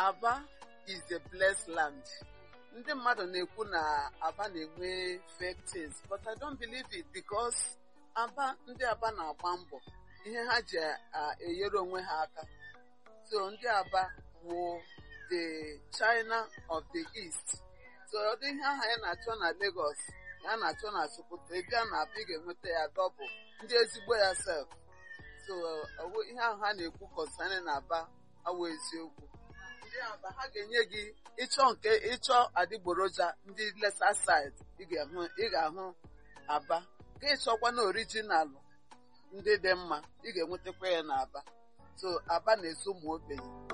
Aba is a blessed land. Ndị mmadụ na-ekwu na Aba na-enwe fake things but I don't believe it because Aba ndị Aba na-agba mbọ ihe ha ji enyere onwe ha aka so ndị Aba wụ the China of the East so ọ dị ihe ahụ anyị na-achọ na Lagos ya na-achọ na Sokoto ebe a na-abịa ị ga-enweta ya dọbụl ndị ezigbo ya sef so ihe ahụ ha na-ekwu concerning Aba awụ eziokwu ndị Aba ha ga-enye gị ịchọ nke ịchọ adịgboroja ndị lesa side ị ga-ahụ Aba ka ịchọkwa na orijinalụ ndị dị mma ị ga-enwetakwa ya na Aba so Aba na-eso ụmụ ogbenye